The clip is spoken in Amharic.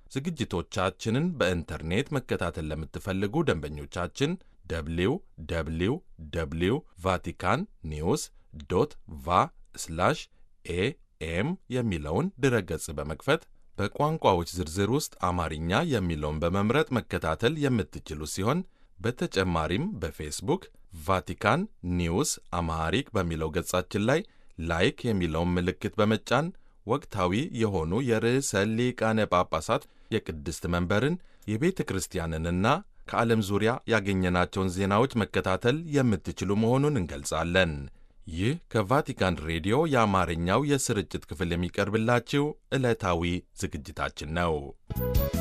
ዝግጅቶቻችንን በኢንተርኔት መከታተል ለምትፈልጉ ደንበኞቻችን ደብሊው ደብሊው ደብሊው ቫቲካን ኒውስ ዶት ቫ ስላሽ ኤኤም የሚለውን ድረገጽ በመክፈት በቋንቋዎች ዝርዝር ውስጥ አማርኛ የሚለውን በመምረጥ መከታተል የምትችሉ ሲሆን በተጨማሪም በፌስቡክ ቫቲካን ኒውስ አማሃሪክ በሚለው ገጻችን ላይ ላይክ የሚለውን ምልክት በመጫን ወቅታዊ የሆኑ የርዕሰ ሊቃነ ጳጳሳት የቅድስት መንበርን የቤተ ክርስቲያንንና ከዓለም ዙሪያ ያገኘናቸውን ዜናዎች መከታተል የምትችሉ መሆኑን እንገልጻለን። ይህ ከቫቲካን ሬዲዮ የአማርኛው የስርጭት ክፍል የሚቀርብላችሁ ዕለታዊ ዝግጅታችን ነው።